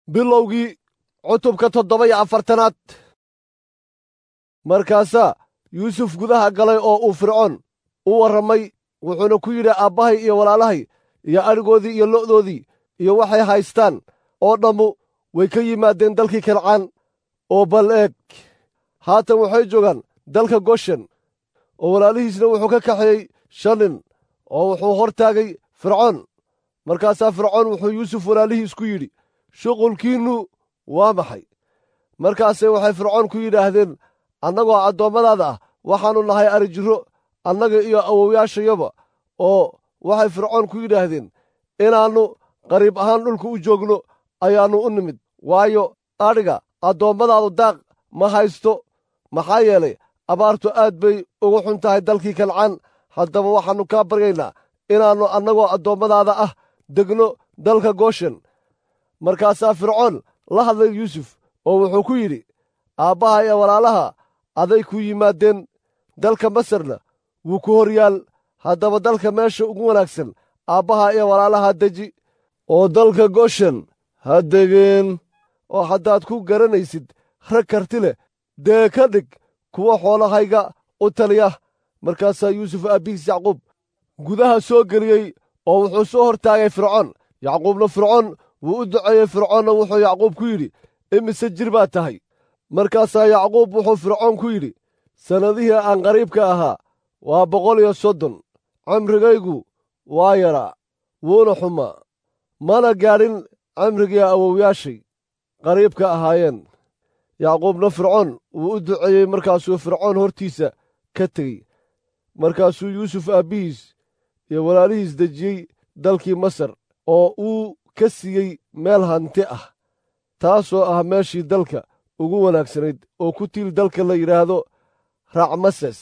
bilowgii cutubka toddoba iyo afartanaad markaasaa yuusuf gudaha galay oo uu fircoon u warramay wuxuuna ku yidhi aabbahay iyo walaalahay iyo adhigoodii iyo lo'doodii iyo waxay haystaan oo dhammu way ka yimaadeen dalkii kancaan oo bal eeg haatan waxay joogaan dalka goshen oo walaalihiisna wuxuu ka kaxeeyey shan nin oo wuxuu hor taagay fircoon markaasaa fircoon wuxuu yuusuf walaalihiis ku yidhi shuqulkiinnu waa maxay markaase waxay fircoon ku yidhaahdeen annagoo addoommadaada ah waxaannu nahay arijiro annaga iyo awowyaashayaba oo waxay fircoon ku yidhaahdeen inaannu qariib ahaan dhulka u joogno ayaannu u nimid waayo adhiga addoommadaadu daaq ma haysto maxaa yeelay abaartu aad bay ugu xun tahay dalkii kancaan haddaba waxaannu kaa baryaynaa inaannu annagoo addoommadaada ah degno dalka gooshen markaasaa fircoon la hadlay yuusuf oo wuxuu ku yidhi aabbaha iyo walaalaha aday ku yimaadeen dalka masarna wuu ku hor yaal haddaba dalka meesha ugu wanaagsan aabbaha iyo walaalaha deji oo dalka goshen ha degeen oo haddaad ku garanaysid rag karti leh dee ka dhig kuwa xoolahayga u taliya markaasaa yuusuf aabbihiis yacquub gudaha soo geliyey oo wuxuu soo hor taagay fircoon yacquubna fircoon wuu u duceeyey fircoonna wuxuu yacquub ku yidhi imise jir baad tahay markaasaa yacquub wuxuu fircoon ku yidhi sannadihii aan qariibka ahaa waa boqol iyo soddon cimrigaygu waa yaraa wuuna xumaa mana gaadhin cimrigii awowyaashay qariibka ahaayeen yacquubna fircoon wuu u duceeyey markaasuu fircoon hortiisa ka tegey markaasuu yuusuf aabbihiis iyo walaalihiis dejiyey dalkii masar oo uu ka siiyey meel hanti ah taasoo ah meeshii dalka ugu wanaagsanayd oo ku tiil dalka la yidhaahdo racmases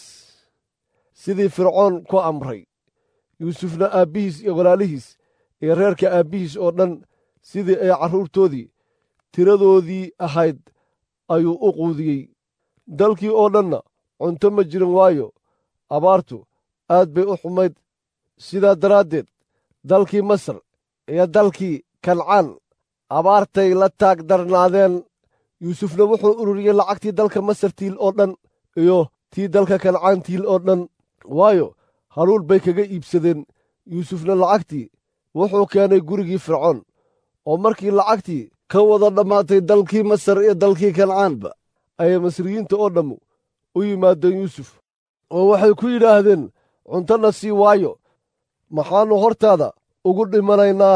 sidii fircoon ku amray yuusufna aabbihiis iyo walaalihiis iyo reerka aabbihiis oo dhan sidii ay carruurtoodii tiradoodii ahayd ayuu u quudiyey dalkii oo dhanna cunto ma jirin waayo abaartu aad bay u xumayd sidaa daraaddeed dalkii masar iyo dalkii kancaan abaartay la taag darnaadeen yuusufna wuxuu ururiyey lacagtii dalka masar tiil oo dhan iyo tii dalka kancaan tiil oo dhan waayo haluul bay kaga iibsadeen yuusufna lacagtii wuxuu keenay gurigii fircoon oo markii lacagtii ka wada dhammaatay dalkii masar iyo dalkii kancaanba ayay masriyiinta oo dhammu u yimaadeen yuusuf oo waxay ku yidhaahdeen cuntona sii waayo maxaannu hortaada ugu dhimanaynaa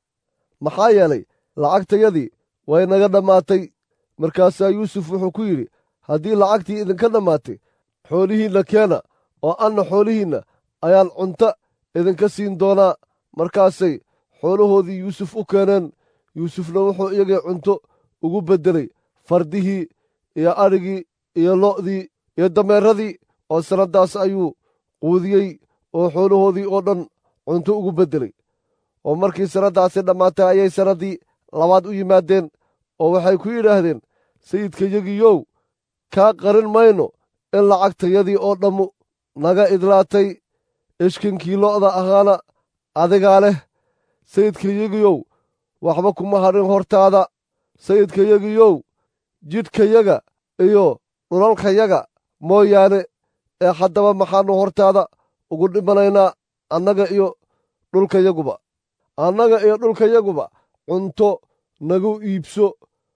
maxaa yeelay lacagtayadii way naga dhammaatay markaasaa yuusuf wuxuu ku yidhi haddii lacagtii idinka dhammaatay xoolihiinna keena oo anna xoolihiinna ayaan cunto idinka siin doonaa markaasay xoolahoodii yuusuf u keeneen yuusufna wuxuu iyagii cunto ugu beddelay fardihii iyo adhigii iyo lo'dii iyo dameeradii oo sannaddaas ayuu quudiyey oo xoolahoodii oo dhan cunto ugu beddelay oo markii sannaddaasi dhammaatay ayay sannaddii labaad u yimaadeen oo waxay ku yidhaahdeen sayidkayagiyow kaa qarin mayno in lacagtayadii oo dhammu naga idlaatay ishkinkii lo'da ahaana adigaa leh sayidkayagiyow waxba kuma hadhin hortaada sayidkayagiyow jidhkayaga iyo dhulalkayaga mooyaane ee haddaba maxaannu hortaada ugu dhimanaynaa annaga iyo dhulkayaguba annaga iyo dhulkayaguba cunto nagu iibso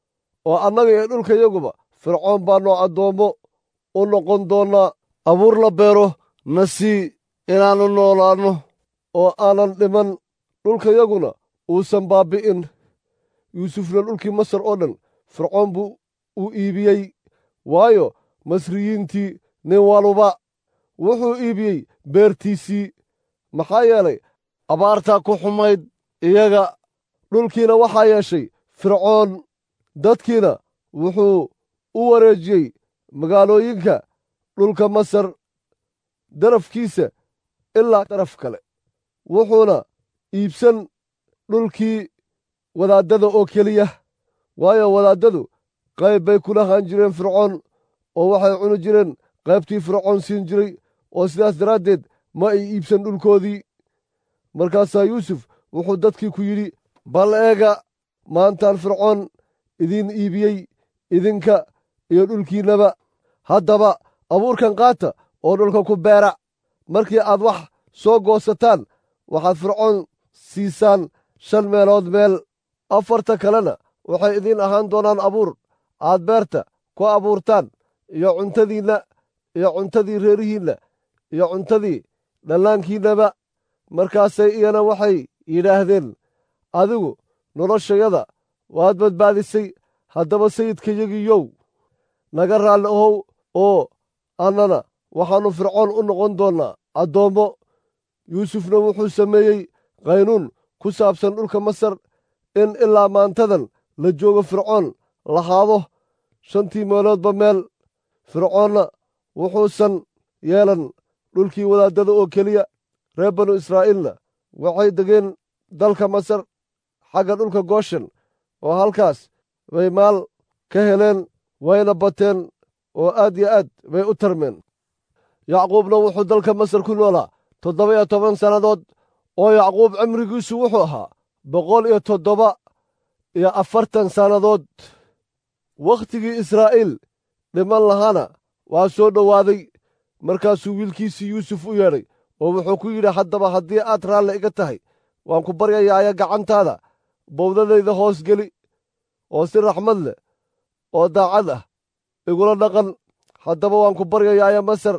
oo annaga iyo dhulkayaguba fircoon baannu addoommo u noqon doonnaa abuur la beero na sii inaannu noolaanno oo aanan dhiman dhulkayaguna uusan baabbi'in yuusufna dhulkii masar oo dhan fircoon buu u iibiyey waayo masriyiintii nin waluba wuxuu iibiyey beertiisii maxaa yeelay abaartaa ku xumayd iyaga dhulkiina waxaa yeeshay fircoon dadkiina wuxuu u wareejiyey magaalooyinka dhulka masar darafkiisa ilaa daraf kale wuxuuna iibsan dhulkii wadaaddada oo keliya waayo wadaaddadu qayb bay kula haan jireen fircoon oo waxay cuni jireen qaybtii fircoon siin jiray oo sidaas daraaddeed ma ay iibsan dhulkoodii markaasaa yuusuf wuxuu dadkii ku yidhi bal eega maantaan fircoon idiin iibiyey idinka iyo dhulkiinnaba haddaba abuurkan qaata oo dhulka ku beera markii aad wax soo goosataan waxaad fircoon siisaan shan meelood meel afarta kalena waxay idiin ahaan doonaan abuur aad beerta ku abuurtaan iyo cuntadiinna iyo cuntadii reerihiinna iyo cuntadii dhallaankiinnaba markaasay iyana waxay yidhaahdeen adigu noloshayada waad badbaadisay haddaba sayidkayagiyow naga raalli ahow oo annana waxaannu fircoon u noqon doonnaa addoommo yuusufna wuxuu sameeyey qaynuun ku saabsan dhulka masar in ilaa maantadan la joogo fircoon lahaado shantii meeloodba meel fircoonna wuxuusan yeelan dhulkii wadaaddada oo keliya reer banu israa'iilna waxay degeen dalka masar xagga dhulka gooshen oo halkaas bay maal ka heleen wayna bateen oo aad yo aad bay u tarmeen yacquubna wuxuu dalka masar ku noolaa toddoba iyo toban sannadood oo yacquub cimrigiisu wuxuu ahaa boqol iyo toddoba iyo afartan sannadood wakhtigii israa'iil dhiman lahaana waa soo dhowaaday markaasuu wiilkiisii yuusuf u yeedhay oo wuxuu ku yidhi haddaba haddii aad raalle iga tahay waan ku baryayaaya gacantaada bowdadayda hoos geli oo si raxmad leh oo daacad ah igula dhaqan haddaba waan ku baryayaaya masar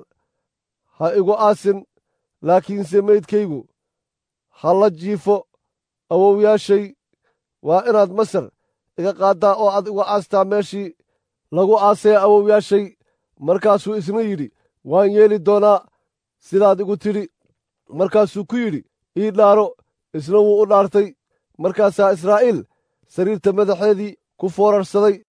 ha igu aasin laakiinse meydkaygu ha la jiifo awowyaashay waa inaad masar iga qaaddaa oo aad igu aastaa meeshii lagu aasaya awowyaashay markaasuu isna yidhi waan yeeli doonaa sidaad igu tidhi markaasuu ku yidhi ii dhaaro isna wuu u dhaartay markaasaa israa'iil sariirta madaxeedii ku foorarsaday